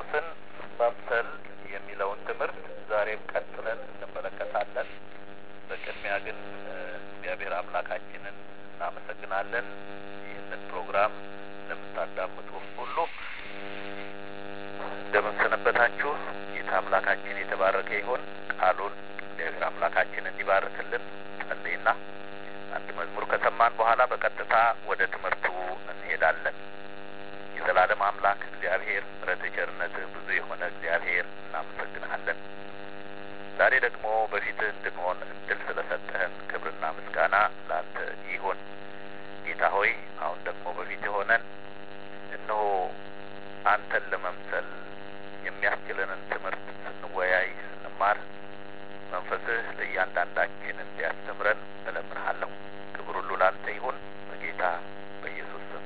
ኢየሱስን መምሰል የሚለውን ትምህርት ዛሬም ቀጥለን እንመለከታለን። በቅድሚያ ግን እግዚአብሔር አምላካችንን እናመሰግናለን። ይህንን ፕሮግራም ለምታዳምጡ ሁሉ እንደምን ሰነበታችሁ? ጌታ አምላካችን የተባረከ ይሆን። ቃሉን እግዚአብሔር አምላካችን እንዲባርክልን ጸልይና አንድ መዝሙር ከሰማን በኋላ በቀጥታ ወደ ትምህርቱ እንሄዳለን። የዘላለም አምላክ እግዚአብሔር ምሕረት ቸርነትህ ብዙ የሆነ እግዚአብሔር እናመሰግንሃለን። ዛሬ ደግሞ በፊትህ እንድንሆን እድል ስለሰጠህን ክብርና ምስጋና ለአንተ ይሁን። ጌታ ሆይ አሁን ደግሞ በፊትህ ሆነን እነሆ አንተን ለመምሰል የሚያስችለንን ትምህርት ስንወያይ ስንማር መንፈስህ ለእያንዳንዳችን እንዲያስተምረን እለምንሃለሁ። ክብር ሁሉ ላንተ ይሁን በጌታ በኢየሱስ ስም።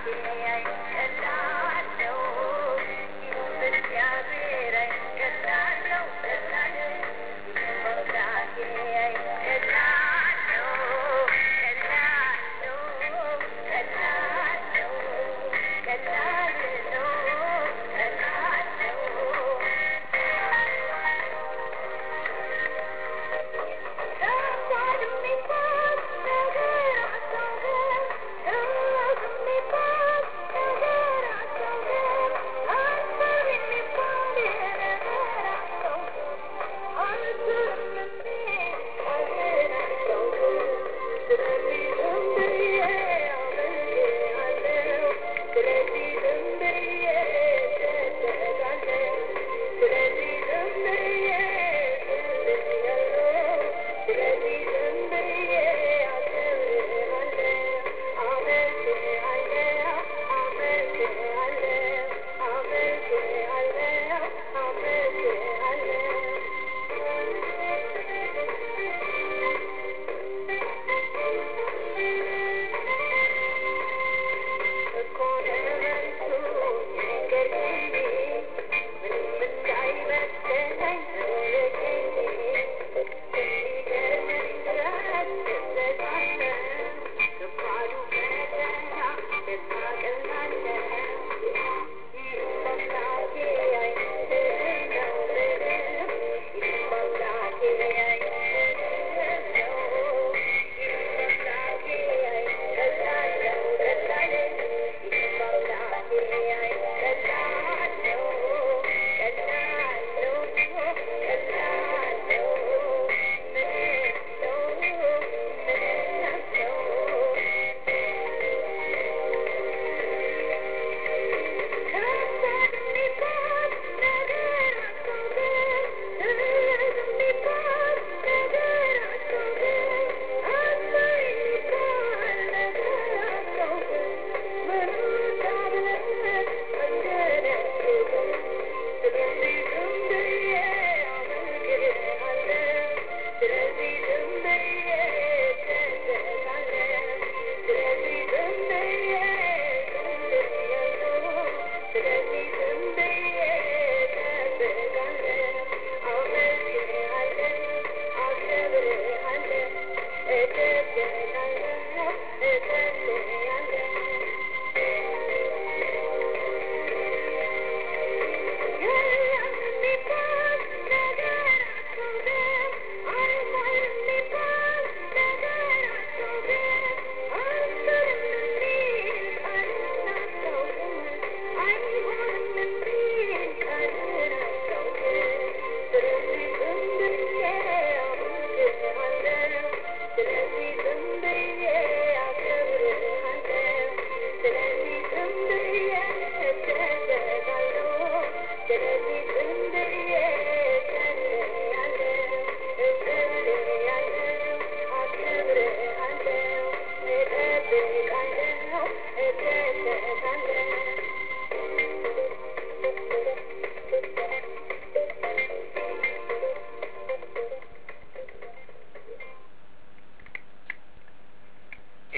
Yeah.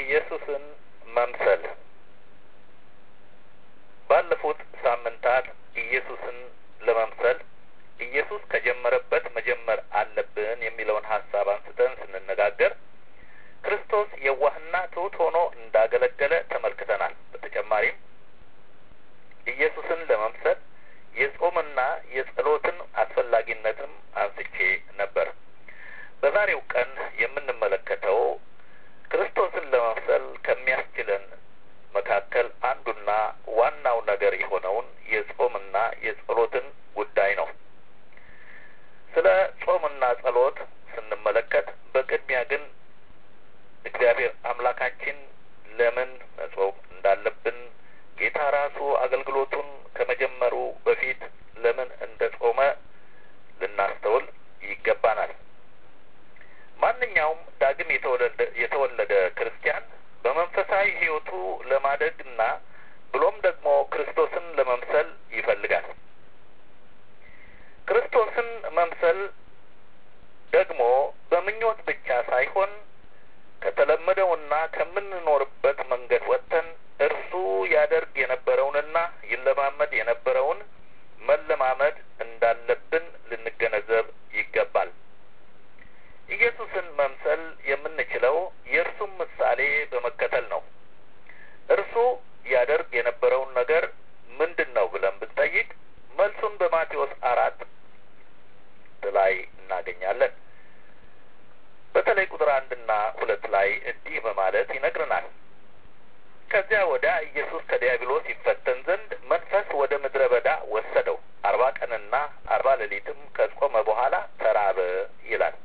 ኢየሱስን መምሰል ባለፉት ሳምንታት ኢየሱስን ለመምሰል ኢየሱስ ከጀመረበት መጀመር አለብን የሚለውን ሀሳብ አንስተን ስንነጋገር ክርስቶስ የዋህና ትሑት ሆኖ እንዳገለገለ ተመልክተናል። በተጨማሪም ኢየሱስን ለመምሰል የጾምና የጸሎትን አስፈላጊነትም አንስቼ ነበር። በዛሬው ቀን የምንመለከተው ክርስቶስን ለመምሰል ከሚያስችለን መካከል አንዱና ዋናው ነገር የሆነውን የጾምና የጸሎትን ጉዳይ ነው። ስለ ጾምና ጸሎት ስንመለከት በቅድሚያ ግን እግዚአብሔር አምላካችን ለምን መጾም እንዳለብን ጌታ ራሱ አገልግሎቱን ከመጀመሩ በፊት ለምን እንደ ጾመ ልናስተውል ይገባናል። ማንኛውም ዳግም የተወለደ የተወለደ ክርስቲያን በመንፈሳዊ ሕይወቱ ለማደግና ብሎም ደግሞ ክርስቶስን ለመምሰል ይፈልጋል። ክርስቶስን መምሰል ደግሞ በምኞት ብቻ ሳይሆን ከተለመደውና ከምንኖርበት መንገድ ወጥተን እርሱ ያደርግ የነበረውንና ይለማመድ የነበረውን መለማመድ እንዳለብን ልንገነዘብ ይገባል። ኢየሱስን መምሰል የምንችለው የእርሱም ምሳሌ በመከተል ነው። እርሱ ያደርግ የነበረውን ነገር ምንድን ነው ብለን ብንጠይቅ መልሱን በማቴዎስ አራት ላይ እናገኛለን። በተለይ ቁጥር አንድና ሁለት ላይ እንዲህ በማለት ይነግረናል። ከዚያ ወዲያ ኢየሱስ ከዲያብሎስ ይፈተን ዘንድ መንፈስ ወደ ምድረ በዳ ወሰደው፣ አርባ ቀንና አርባ ሌሊትም ከጾመ በኋላ ተራበ ይላል።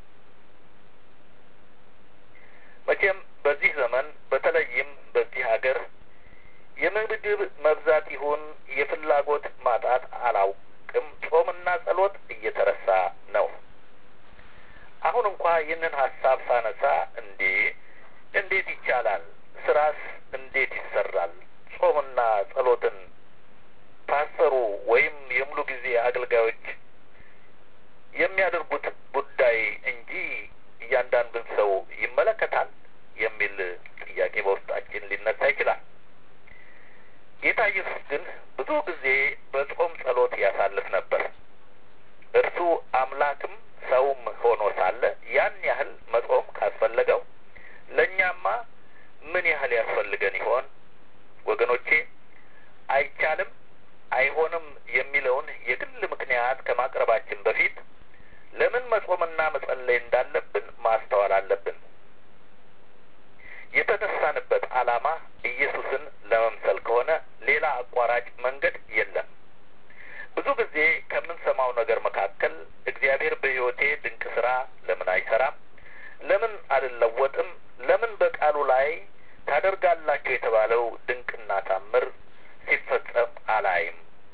መቼም በዚህ ዘመን በተለይም በዚህ ሀገር የምግብ መብዛት ይሁን የፍላጎት ማጣት አላውቅም፣ ጾምና ጸሎት እየተረሳ ነው። አሁን እንኳ ይህንን ሀሳብ ሳነሳ እንዴ እንዴት ይቻላል? ስራስ እንዴት ይሰራል? ጾምና ጸሎትን ፓስተሩ ወይም የሙሉ ጊዜ አገልጋዮች የሚያደርጉት ጉዳይ እንጂ እያንዳንዱን ሰው ይመለከታል የሚል ጥያቄ በውስጣችን ሊነሳ ይችላል። ጌታ ኢየሱስ ግን ብዙ ጊዜ በጾም ጸሎት ያሳልፍ ነበር። እርሱ አምላክም ሰውም ሆኖ ሳለ ያን ያህል መጾም ካስፈለገው ለእኛማ ምን ያህል ያስፈልገን ይሆን? ወገኖቼ አይቻልም፣ አይሆንም የሚለውን የግል ምክንያት ከማቅረባችን በፊት ለምን መጾምና መጸለይ እንዳለብን ማስተዋል አለብን። የተነሳንበት ዓላማ ኢየሱስን ለመምሰል ከሆነ ሌላ አቋራጭ መንገድ የለም። ብዙ ጊዜ ከምንሰማው ነገር መካከል እግዚአብሔር በሕይወቴ ድንቅ ስራ ለምን አይሰራም? ለምን አልለወጥም? ለምን በቃሉ ላይ ታደርጋላችሁ የተባለው ድንቅና ታምር ሲፈጸም አላይም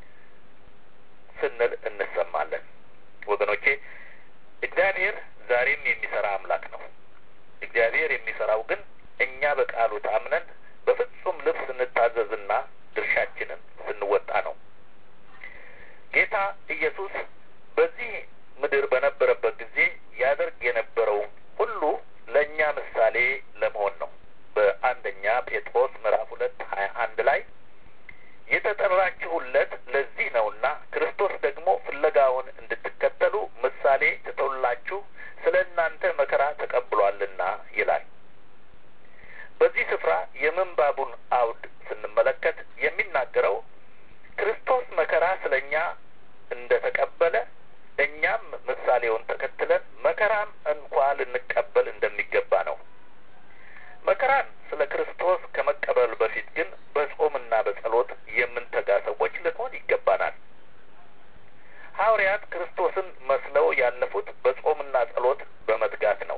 ስንል እንሰማለን። ወገኖቼ እግዚአብሔር ዛሬም የሚሰራ አምላክ ነው። እግዚአብሔር የሚሰራው ግን እኛ በቃሉ ታምነን በፍጹም ልብ ስንታዘዝና ድርሻችንን ስንወጣ ነው። ጌታ ኢየሱስ በዚህ ምድር በነበረበት ጊዜ ያደርግ የነበረው ሁሉ ለእኛ ምሳሌ ለመሆን ነው። በአንደኛ ጴጥሮስ ምዕራፍ ሁለት ሀያ አንድ ላይ የተጠራችሁለት ለዚህ ነውና ክርስቶስ ደግሞ ፍለጋውን እንድትከተሉ ምሳሌ ትቶላችሁ ስለ እናንተ መከራ ተቀብሏልና ይላል። በዚህ ስፍራ የምንባቡን አውድ ስንመለከት የሚናገረው ክርስቶስ መከራ ስለ እኛ እንደ ተቀበለ እኛም ምሳሌውን ተከትለን መከራም እንኳ ልንቀበል እንደሚገባ ነው። መከራን ስለ ክርስቶስ ከመቀበል በፊት ግን በጾምና በጸሎት የምንተጋ ሰዎች ልንሆን ይገባናል። ሐዋርያት ክርስቶስን መስለው ያለፉት በጾምና ጸሎት በመትጋት ነው።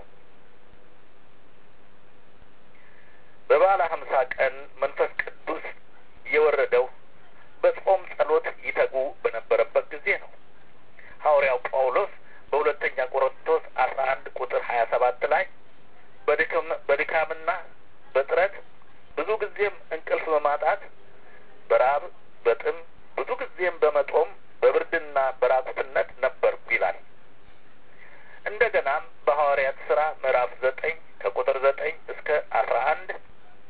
በበዓለ ሀምሳ ቀን መንፈስ ቅዱስ የወረደው በጾም ጸሎት ይተጉ በነበረበት ጊዜ ነው። ሐዋርያው ጳውሎስ በሁለተኛ ቆሮንቶስ አስራ አንድ ቁጥር ሀያ ሰባት ላይ በድካምና በጥረት ብዙ ጊዜም እንቅልፍ በማጣት በራብ በጥም ብዙ ጊዜም በመጦም በብርድና በራቁትነት ነበርኩ ይላል። እንደገናም በሐዋርያት ስራ ምዕራፍ ዘጠኝ ከቁጥር ዘጠኝ እስከ አስራ አንድ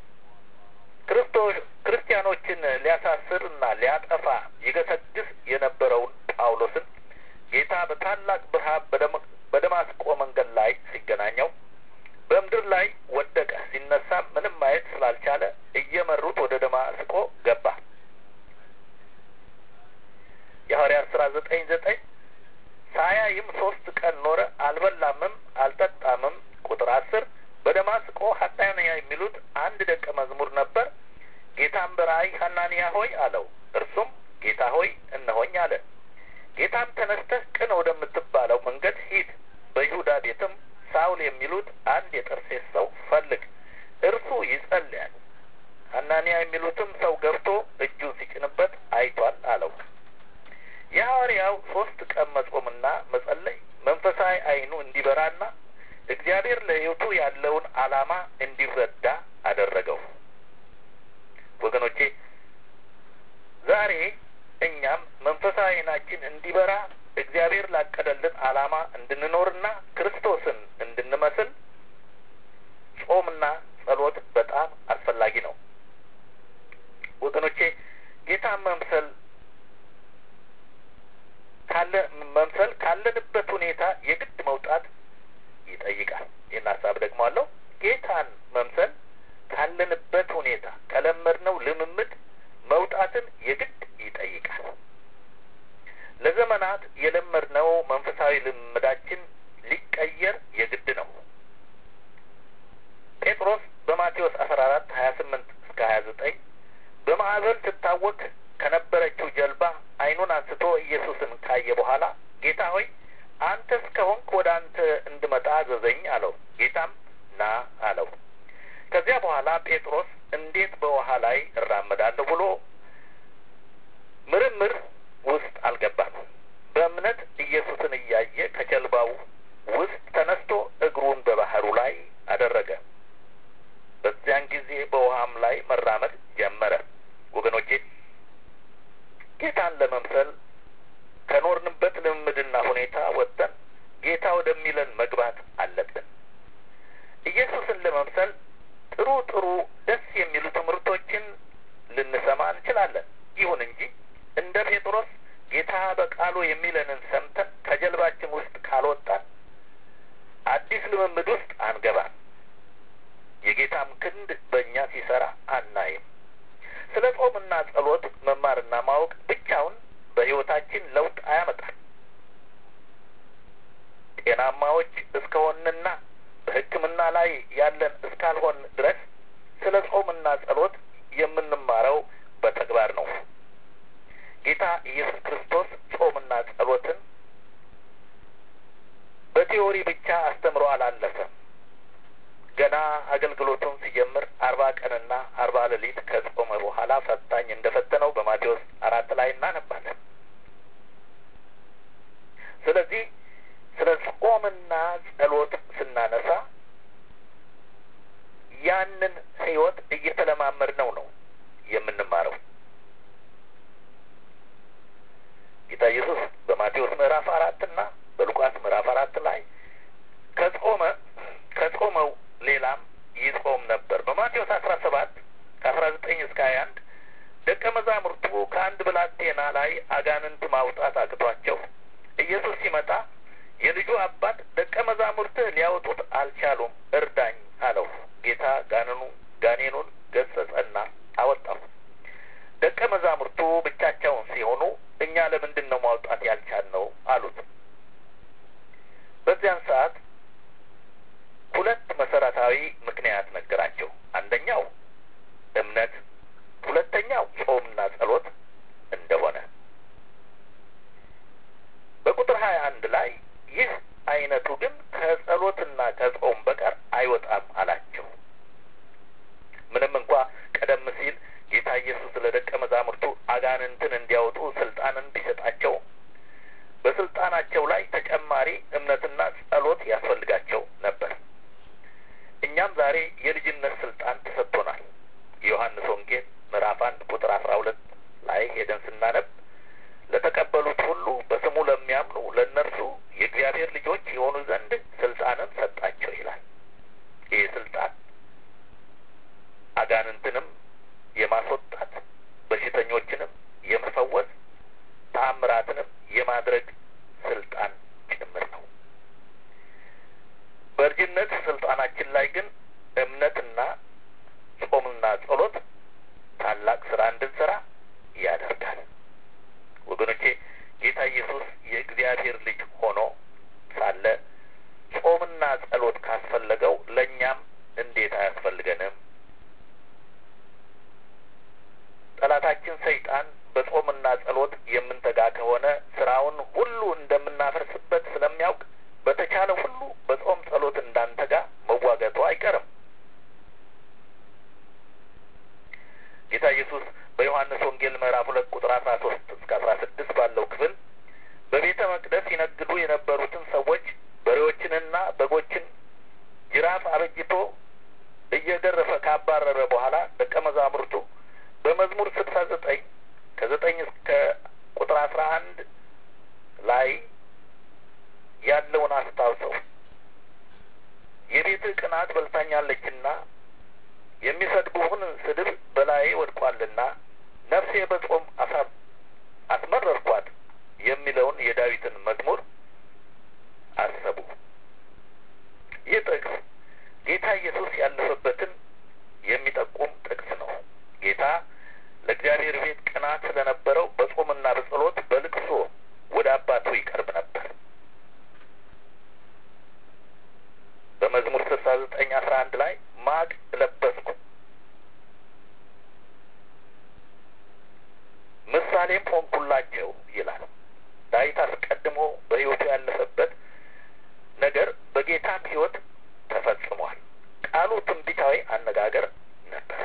ሲገሰግስ የነበረውን ጳውሎስን ጌታ በታላቅ ብርሃን በደማስቆ መንገድ ላይ ሲገናኘው በምድር ላይ ወደቀ። ሲነሳ ምንም ማየት ስላልቻለ እየመሩት ወደ ደማስቆ ገባ። የሐዋርያት ስራ ዘጠኝ ዘጠኝ ሳያይም ሶስት ቀን ኖረ፣ አልበላምም አልጠጣምም። ቁጥር አስር በደማስቆ ሐናንያ የሚሉት አንድ ደቀ መዝሙር ነበር። ጌታም በራእይ ሐናንያ ሆይ አለው። እርሱም ጌታ ሆይ እነሆኝ አለ። ጌታም ተነስተህ ቅን ወደምትባለው መንገድ ሂድ፣ በይሁዳ ቤትም ሳውል የሚሉት አንድ የጠርሴስ ሰው ፈልግ፣ እርሱ ይጸልያል። ሐናንያ የሚሉትም ሰው ገብቶ እጁን ሲጭንበት አይቷል አለው። የሐዋርያው ሶስት ቀን መጾምና መጸለይ መንፈሳዊ ዓይኑ እንዲበራና እግዚአብሔር ለሕይወቱ ያለውን ዓላማ እንዲረዳ አደረገው። ወገኖቼ ዛሬ እኛም መንፈሳዊ ዓይናችን እንዲበራ እግዚአብሔር ላቀደልን ዓላማ እንድንኖርና ክርስቶስን እንድንመስል ጾምና ጸሎት በጣም አስፈላጊ ነው። ወገኖቼ ጌታን መምሰል ካለ መምሰል ካለንበት ሁኔታ የግድ መውጣት ይጠይቃል። ይህን ሀሳብ ደግሞ አለው። ጌታን መምሰል ካለንበት ሁኔታ ከለመድነው ልምምድ መውጣትን የግድ ይጠይቃል። ለዘመናት የለመድነው መንፈሳዊ ልምምዳችን ሊቀየር የግድ ነው። ጴጥሮስ በማቴዎስ አስራ አራት ሀያ ስምንት እስከ ሀያ ዘጠኝ በማዕበል ትታወክ ከነበረችው ጀልባ ዓይኑን አንስቶ ኢየሱስን ካየ በኋላ ጌታ ሆይ አንተስ ከሆንክ ወደ አንተ እንድመጣ አዘዘኝ አለው። ጌታም ና አለው። ከዚያ በኋላ ጴጥሮስ እንዴት በውሃ ላይ እራመዳለሁ ብሎ ምርምር ውስጥ አልገባም። በእምነት ኢየሱስን እያየ ከጀልባው ውስጥ ተነስቶ እግሩን በባህሩ ላይ አደረገ። በዚያን ጊዜ በውሃም ላይ መራመድ ጀመረ። ወገኖቼ ጌታን ለመምሰል ከኖርንበት ልምምድና ሁኔታ ወጥተን ጌታ ወደሚለን መግባት አለብን። ኢየሱስን ለመምሰል ጥሩ ጥሩ ደስ የሚሉ ትምህርቶችን ልንሰማ እንችላለን። ይሁን እንጂ እንደ ጴጥሮስ ጌታ በቃሉ የሚለንን ሰምተን ከጀልባችን ውስጥ ካልወጣን አዲስ ልምምድ ውስጥ አንገባም። የጌታም ክንድ በእኛ ሲሰራ አናይም። ስለ ጾምና ጸሎት መማርና ማወቅ ብቻውን በሕይወታችን ለውጥ አያመጣም። ጤናማዎች እስከሆንና በሕክምና ላይ ያለን እስካልሆን ድረስ ስለ ጾምና ጸሎት የምንማረው በተግባር ነው። ጌታ ኢየሱስ ክርስቶስ ጾምና ጸሎትን በቲዎሪ ብቻ አስተምሮ አላለፈም። ገና አገልግሎቱን ሲጀምር አርባ ቀንና አርባ ሌሊት ከጾመ በኋላ ፈታኝ እንደ ፈተነው በማቴዎስ አራት ላይ እናነባለን። ስለዚህ ስለ ጾምና ጸሎት ስናነሳ ያንን ሕይወት እየተለማመድነው ነው የምንማረው። ጌታ ኢየሱስ በማቴዎስ ምዕራፍ አራት እና በሉቃስ ምዕራፍ አራት ላይ ከጾመ ከጾመው ሌላም ይጾም ነበር። በማቴዎስ አስራ ሰባት ከአስራ ዘጠኝ እስከ ሀያ አንድ ደቀ መዛሙርቱ ከአንድ ብላቴና ላይ አጋንንት ማውጣት አቅቷቸው ኢየሱስ ሲመጣ የልጁ አባት ደቀ መዛሙርትህ ሊያወጡት አልቻሉም፣ እርዳኝ አለው። ጌታ ጋንኑ ጋኔኑን ገሰጸና አወጣው። ደቀ መዛሙርቱ ብቻቸውን ሲሆኑ እኛ ለምንድን ነው ማውጣት ያልቻልነው አሉት። በዚያን ሰዓት ሁለት መሰረታዊ ምክንያት ነገራቸው። አንደኛው እምነት፣ ሁለተኛው ጾምና ጸሎት እንደሆነ በቁጥር ሀያ አንድ ላይ ይህ አይነቱ ግን ከጸሎትና ከጾም በቀር አይወጣም አላቸው። ምንም እንኳ ቀደም ሲል ጌታ ኢየሱስ ለደቀ መዛሙርቱ አጋንንትን እንዲያወጡ ስልጣንን ቢሰጣቸው በስልጣናቸው ላይ ተጨማሪ እምነትና ጸሎት ያስፈልጋቸው ነበር። እኛም ዛሬ የልጅነት ስልጣን ተሰጥቶናል። የዮሐንስ ወንጌል ምዕራፍ አንድ ቁጥር አስራ ሁለት ላይ ሄደን ስናነብ ለተቀበሉት ሁሉ በስሙ ለሚያምኑ ለእነርሱ የእግዚአብሔር ልጆች የሆኑ ዘንድ ስልጣንን ሰጣቸው ይላል። ይህ ስልጣን አጋንንትንም የማስወጣት በሽተኞችንም የመፈወስ አይቀርም። ጌታ ኢየሱስ በዮሐንስ ወንጌል ምዕራፍ ሁለት ቁጥር አስራ ሶስት እስከ አስራ ስድስት ባለው ክፍል በቤተ መቅደስ ይነግዱ የነበሩትን ሰዎች በሬዎችንና በጎችን ጅራፍ አበጅቶ እየገረፈ ካባረረ በኋላ ደቀ መዛሙርቱ በመዝሙር ስልሳ ዘጠኝ ከዘጠኝ እስከ ቁጥር አስራ አንድ ላይ ያለውን አስታውሰው የቤትህ ቅናት በልታኛለችና የሚሰድቡህን ስድብ በላዬ ወድቋልና ነፍሴ በጾም አስመረርኳት የሚለውን የዳዊትን መዝሙር አሰቡ። ይህ ጥቅስ ጌታ ኢየሱስ ያለፈበትን የሚጠቁም ጥቅስ ነው። ጌታ ለእግዚአብሔር ቤት ቅናት ስለነበረው በጾምና በጸሎት በልቅሶ ወደ አባቱ ይቀርብ ነበር። በመዝሙር ስልሳ ዘጠኝ አስራ አንድ ላይ ማቅ ለበስኩ ምሳሌም ሆንኩላቸው ይላል። ዳዊት አስቀድሞ በሕይወቱ ያለፈበት ነገር በጌታም ሕይወት ተፈጽሟል። ቃሉ ትንቢታዊ አነጋገር ነበር።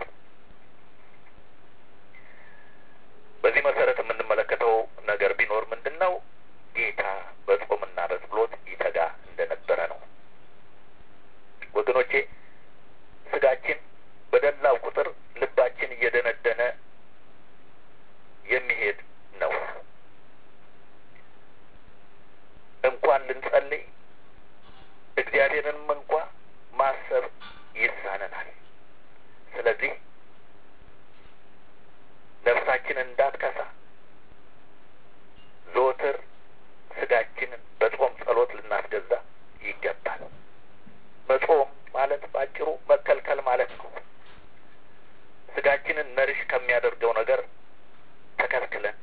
በዚህ መሰረት የምንመለከተው ነገር ቢኖር ምንድን ነው? ጌታ በጾምና በጸሎት ይተጋ እንደነበረ ነው። ወገኖቼ ስጋችን በደላው ቁጥር ልባችን እየደነደነ የሚሄድ ነው። እንኳን ልንጸልይ እግዚአብሔርንም እንኳ ማሰብ ይሳነናል። ስለዚህ ነፍሳችንን እንዳትከሳ ዘወትር ስጋችንን በጾም ጸሎት ልናስገዛ ይገባል። መጾም ማለት ባጭሩ መከልከል ማለት ነው። ስጋችንን ነርሽ ከሚያደርገው ነገር ተከልክለን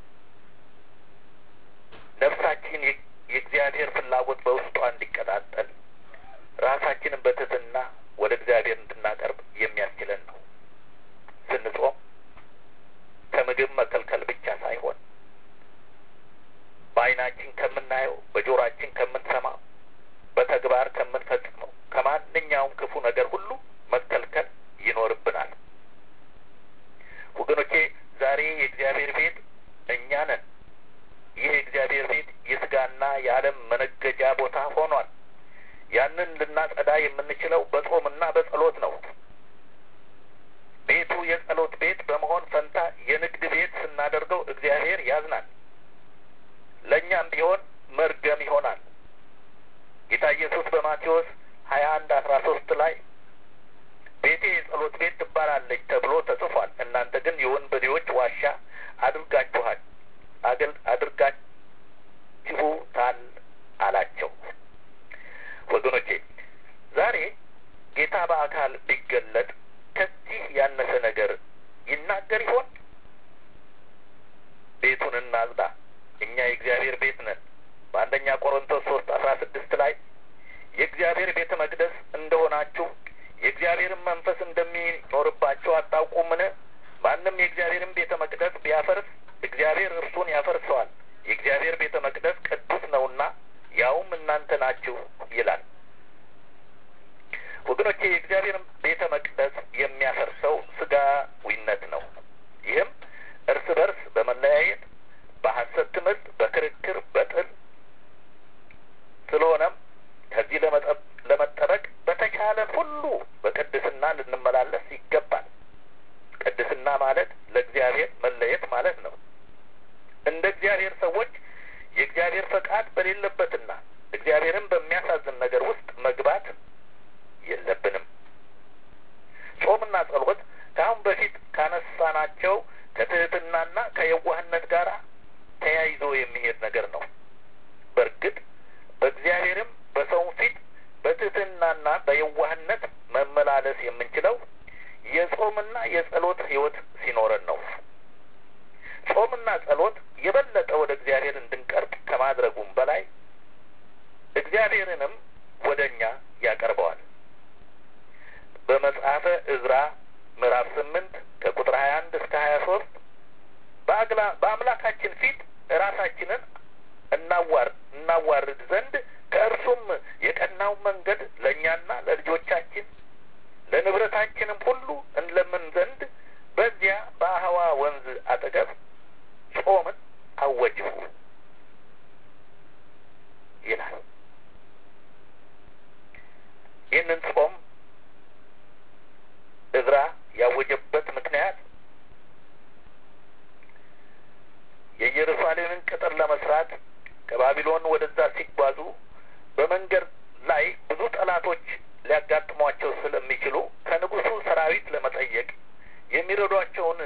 ነፍሳችን የእግዚአብሔር ፍላጎት በውስጧ እንዲቀጣጠል ራሳችንን በትህትና ወደ እግዚአብሔር እንድናቀርብ የሚያስችለን ነው። ስንጾም ከምግብ መከልከል ብቻ ሳይሆን በዓይናችን ከምናየው፣ በጆሮአችን ከምንሰማው፣ በተግባር ከምንፈጽመው ከማንኛውም ክፉ ነገር ሁሉ መከልከል ይኖርብናል። ወገኖቼ ዛሬ የእግዚአብሔር ቤት እኛ ነን። ይህ የእግዚአብሔር ቤት የስጋና የዓለም መነገጃ ቦታ ሆኗል። ያንን ልናጸዳ የምንችለው በጾምና በጸሎት ነው። ቤቱ የጸሎት ቤት በመሆን ፈንታ የንግድ ቤት ስናደርገው እግዚአብሔር ያዝናል። ለእኛም ቢሆን መርገም ይሆናል። ጌታ ኢየሱስ በማቴዎስ ሀያ አንድ አስራ ሶስት ላይ ቤቴ የጸሎት ቤት ትባላለች ተብሎ ተጽፏል። እናንተ ግን የወንበዴዎች ዋሻ አድርጋችኋል አድርጋችሁታል አላቸው። ወገኖቼ ዛሬ ጌታ በአካል ቢገለጥ ከዚህ ያነሰ ነገር ይናገር ይሆን? ቤቱን እናጽዳ፣ እኛ የእግዚአብሔር ቤት ነን። በአንደኛ ቆሮንቶስ ሶስት አስራ ስድስት ላይ የእግዚአብሔር ቤተ መቅደስ እንደሆናችሁ የእግዚአብሔርን መንፈስ እንደሚኖርባቸው አታውቁምን? ማንም የእግዚአብሔርን ቤተ መቅደስ ቢያፈርስ እግዚአብሔር እርሱን ያፈርሰዋል። የእግዚአብሔር ቤተ መቅደስ ቅዱስ ነውና ያውም እናንተ ናችሁ ይላል። ወገኖቼ የእግዚአብሔርን ቤተ መቅደስ የሚያፈርሰው ስጋዊነት ነው። ይህም እርስ በርስ በመለያየት በሐሰት ትምህርት፣ በክርክር፣ በጥል ስለሆነም ከዚህ ለመጠበቅ በተቻለን ሁሉ በቅድስና ልንመላለስ ይገባል። ቅድስና ማለት ለእግዚአብሔር መለየት ማለት ነው። እንደ እግዚአብሔር ሰዎች የእግዚአብሔር ፈቃድ በሌለበትና እግዚአብሔርን በሚያሳዝን ነገር ውስጥ መግባት የለብንም። ጾምና ጸሎት ከአሁን በፊት ካነሳናቸው ከትህትናና ከየዋህነት ጋር ተያይዞ የሚሄድ ነገር ነው። በእርግጥ በእግዚአብሔርም በሰውም ፊት በትህትናና በየዋህነት መመላለስ የምንችለው የጾምና የጸሎት ሕይወት ሲኖረን ነው። ጾምና ጸሎት የበለጠ ወደ እግዚአብሔር እንድንቀርብ ከማድረጉም በላይ እግዚአብሔርንም ወደ እኛ ያቀርበዋል። በመጽሐፈ እዝራ ምዕራፍ ስምንት ከቁጥር ሀያ አንድ እስከ ሀያ ሶስት በአምላካችን ፊት ራሳችንን እናዋር እናዋርድ ዘንድ ከእርሱም የቀናው መንገድ ለእኛና ለልጆቻችን ለመስራት ከባቢሎን ወደዛ ሲጓዙ በመንገድ ላይ ብዙ ጠላቶች ሊያጋጥሟቸው ስለሚችሉ ከንጉሱ ሰራዊት ለመጠየቅ የሚረዷቸውን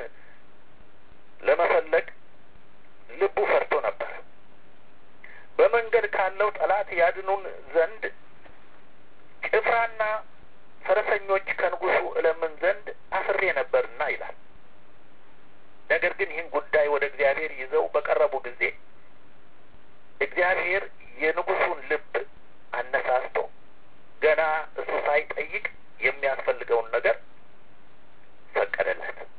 ለመፈለግ ልቡ ፈርቶ ነበር። በመንገድ ካለው ጠላት ያድኑን ዘንድ ጭፍራና ፈረሰኞች ከንጉሱ እለምን ዘንድ አስሬ ነበርና ይላል። ነገር ግን ይህን ጉዳይ ወደ እግዚአብሔር ይዘው በቀረቡ ጊዜ እግዚአብሔር የንጉሱን ልብ አነሳስቶ ገና እሱ ሳይጠይቅ የሚያስፈልገውን ነገር ፈቀደለት።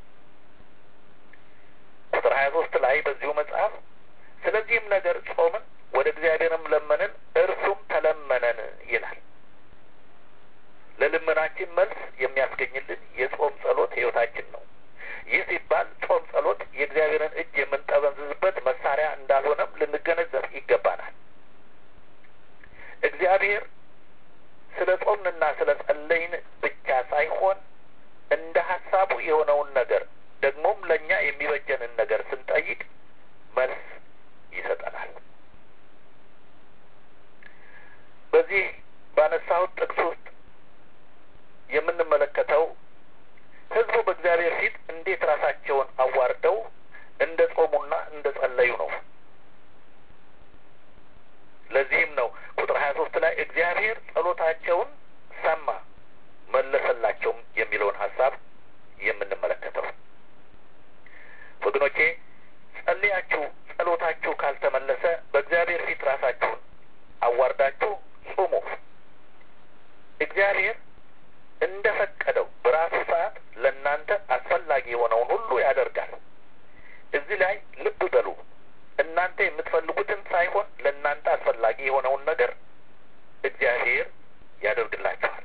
ቁጥር ሀያ ሶስት ላይ በዚሁ መጽሐፍ ስለዚህም ነገር ጾምን፣ ወደ እግዚአብሔርም ለመንን፣ እርሱም ተለመነን ይላል። ለልመናችን መልስ የሚያስገኝልን የጾም ጸሎት ሕይወታችን ነው። ይህ ሲባል ጾም ጸሎት የእግዚአብሔርን እጅ የምንጠመዝዝበት መሳሪያ እንዳልሆነም ልንገነዘብ ይገባናል። እግዚአብሔር ስለ ጾምንና ስለ ጸለይን ብቻ ሳይሆን እንደ ሀሳቡ የሆነውን ነገር ደግሞም ለእኛ የሚበጀንን ነገር ስንጠይቅ መልስ ይሰጠናል። በዚህ ባነሳሁት ጥቅስ ውስጥ የምንመለከተው ሕዝቡ በእግዚአብሔር ፊት እንዴት ራሳቸውን አዋርደው እንደ ጾሙና እንደ ጸለዩ ነው። ለዚህም ነው ቁጥር ሀያ ሶስት ላይ እግዚአብሔር ጸሎታቸውን ሰማ መለሰላቸውም የሚለውን ሀሳብ የምንመለከተው። ወገኖቼ ጸልያችሁ ጸሎታችሁ ካልተመለሰ በእግዚአብሔር ፊት ራሳችሁን አዋርዳችሁ ጹሙ። እግዚአብሔር እንደ ፈቀደው በራሱ ሰዓት ለእናንተ አስፈላጊ የሆነውን ሁሉ ያደርጋል። እዚህ ላይ ልብ በሉ። እናንተ የምትፈልጉትን ሳይሆን ለእናንተ አስፈላጊ የሆነውን ነገር እግዚአብሔር ያደርግላችኋል።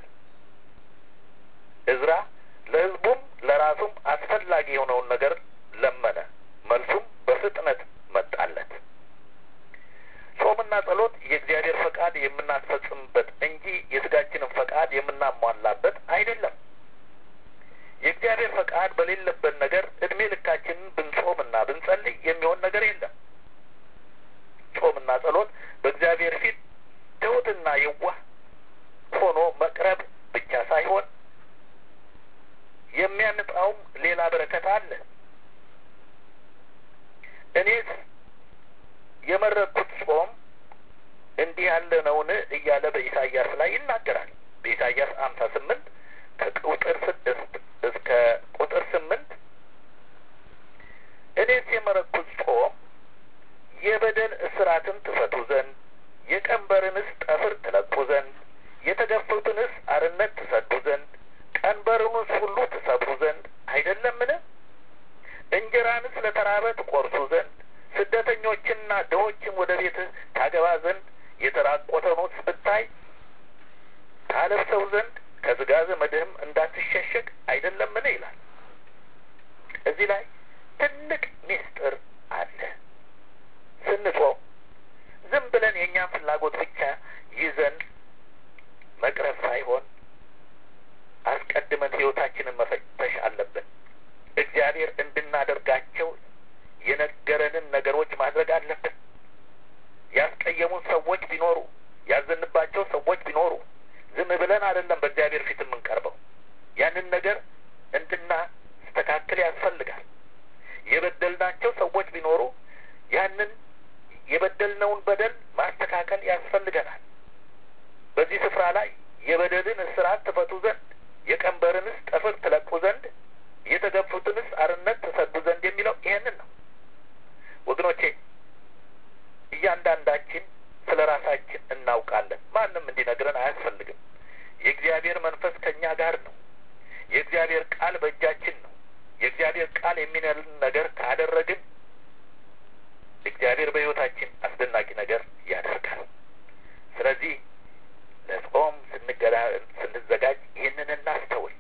እዝራ ለሕዝቡም ለራሱም አስፈላጊ የሆነውን ነገር ለመነ፣ መልሱም በፍጥነት መጣለት። ጾምና ጸሎት የእግዚአብሔር ፈቃድ የምናስፈጽምበት እንጂ የስጋችንን ፈቃድ የምናሟላበት አይደለም። የእግዚአብሔር ፈቃድ በሌለበት ነገር እድሜ ልካችንን ብንጾምና ብንጸልይ የሚሆን ነገር የለም። ጾምና ጸሎት በእግዚአብሔር ፊት ትሑትና የዋህ ሆኖ መቅረብ ብቻ ሳይሆን የሚያመጣውም ሌላ በረከት አለ። እኔስ የመረጥኩት ጾም እንዲህ ያለ ነውን እያለ በኢሳይያስ ላይ ይናገራል። በኢሳይያስ አምሳ ስምንት ከቁጥር ስድስት እስከ ቁጥር ስምንት እኔስ የመረጥኩት ጾም የበደል እስራትን ትፈቱ ዘንድ የቀንበርንስ ጠፍር ትለቁ ዘንድ የተገፉትንስ አርነት ትሰዱ ዘንድ ቀንበርንስ ሁሉ ትሰብሩ ዘንድ አይደለምን? እንጀራንስ ለተራበ ትቆርሱ ዘንድ ስደተኞችንና ድሆችን ወደ ቤትህ ታገባ ዘንድ የተራቆተኑስ ብታይ ታለብሰው ዘንድ ከስጋ ዘመድህም እንዳትሸሸግ አይደለምን? ይላል። እዚህ ላይ ትልቅ ምስጢር አለ። ስንጾም ዝም ብለን የእኛን ፍላጎት ብቻ ይዘን መቅረብ ሳይሆን አስቀድመን ሕይወታችንን መፈተሽ አለብን። እግዚአብሔር እንድናደርጋቸው የነገረንን ነገሮች ማድረግ አለብን። ያስቀየሙን ሰዎች ቢኖሩ፣ ያዘንባቸው ሰዎች ቢኖሩ ዝም ብለን አይደለም በእግዚአብሔር ፊት የምንቀርበው። ያንን ነገር እንድናስተካክል ያስፈልጋል። የበደልናቸው ሰዎች ቢኖሩ ያንን የበደልነውን በደል ማስተካከል ያስፈልገናል። በዚህ ስፍራ ላይ የበደልን እስራት ትፈቱ ዘንድ የቀንበርንስ ጠፍር ትለቁ ዘንድ የተገፉትንስ አርነት ትሰዱ ዘንድ የሚለው ይሄንን ነው። ወገኖቼ እያንዳንዳችን ስለ ራሳችን እናውቃለን። ማንም እንዲነግረን አያስፈልግም። የእግዚአብሔር መንፈስ ከእኛ ጋር ነው። የእግዚአብሔር ቃል በእጃችን ነው። የእግዚአብሔር ቃል የሚነልን ነገር ካደረግን እግዚአብሔር በሕይወታችን አስደናቂ ነገር ያደርጋል። ስለዚህ ለጾም ስንገላ ስንዘጋጅ ይህንን እናስተውል።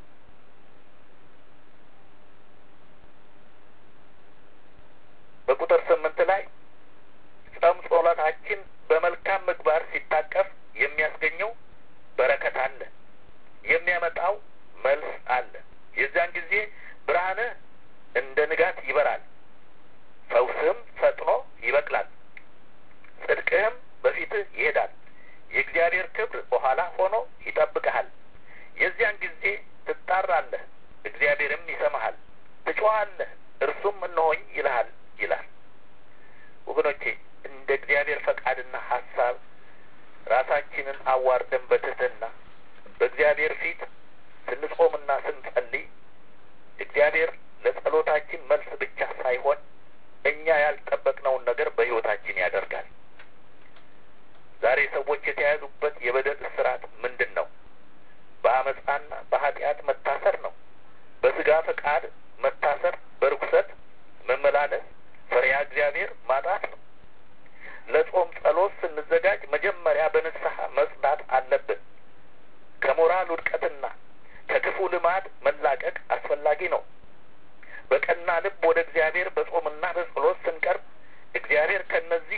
በቁጥር ስምንት ላይ ጾም ጸሎታችን በመልካም ምግባር ሲታቀፍ የሚያስገኘው በረከት አለ፣ የሚያመጣው መልስ አለ። የዚያን ጊዜ ብርሃንህ እንደ ንጋት ይበራል፣ ፈውስህም ፈጥኖ ይበቅላል፣ ትጠራለህ፣ እግዚአብሔርም ይሰማሃል። ትጮኻለህ፣ እርሱም እነሆኝ ይልሃል ይላል። ወገኖቼ እንደ እግዚአብሔር ፈቃድና ሀሳብ ራሳችንን አዋርደን በትህትና በእግዚአብሔር ፊት ስንጾምና ስንጸልይ እግዚአብሔር ለጸሎታችን መልስ ብቻ ሳይሆን እኛ ያልጠበቅነውን ነገር በሕይወታችን ያደርጋል። ዛሬ ሰዎች የተያዙበት የበደል እስራት ምንድን ነው? በአመፃና በኃጢአት መታሰር ነው። በስጋ ፈቃድ መታሰር፣ በርኩሰት መመላለስ፣ ፈሪሃ እግዚአብሔር ማጣት ነው። ለጾም ጸሎት ስንዘጋጅ መጀመሪያ በንስሐ መጽዳት አለብን። ከሞራል ውድቀትና ከክፉ ልማድ መላቀቅ አስፈላጊ ነው። በቀና ልብ ወደ እግዚአብሔር በጾምና በጸሎት ስንቀርብ እግዚአብሔር ከነዚህ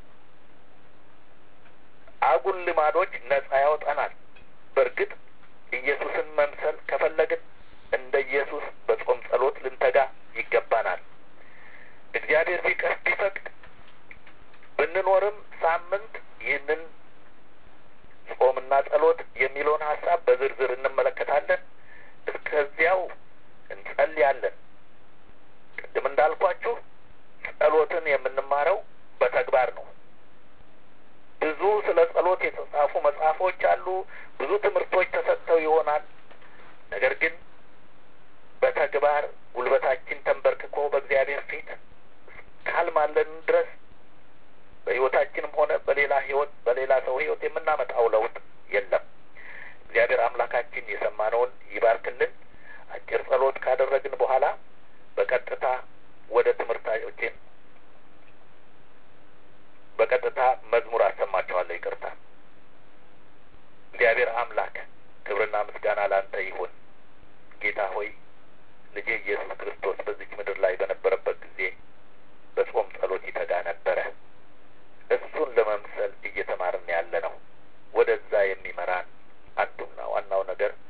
አጉል ልማዶች ነጻ ያወጣናል። በእርግጥ ኢየሱስን መምሰል ከፈለግን እንደ ኢየሱስ በጾም ጸሎት ልንተጋ ይገባናል። እግዚአብሔር ቢቀር ቢፈቅድ ብንኖርም ሳምንት ይህንን ጾምና ጸሎት የሚለውን ሀሳብ በዝርዝር እንመለከታለን። እስከዚያው እንጸልያለን። ቅድም እንዳልኳችሁ ጸሎትን የምንማረው በተግባር ነው። ብዙ ስለ ጸሎት የተጻፉ መጽሐፎች አሉ። ብዙ ትምህርቶች ተሰጥተው ይሆናል። ነገር ግን በተግባር ጉልበታችን ተንበርክኮ በእግዚአብሔር ፊት ካልማለን ድረስ በሕይወታችንም ሆነ በሌላ ሕይወት በሌላ ሰው ሕይወት የምናመጣው ለውጥ የለም። እግዚአብሔር አምላካችን የሰማነውን ይባርክልን። አጭር ጸሎት ካደረግን በኋላ በቀጥታ ወደ ትምህርታችን በቀጥታ መዝሙር አሰማችኋለሁ። ይቅርታ። እግዚአብሔር አምላክ ክብርና ምስጋና ላንተ ይሁን። ጌታ ሆይ ልጄ ኢየሱስ ክርስቶስ በዚች ምድር ላይ በነበረበት ጊዜ በጾም ጸሎት ይተጋ ነበረ። እሱን ለመምሰል እየተማርን ያለ ነው። ወደዛ የሚመራን አንዱና ዋናው ነገር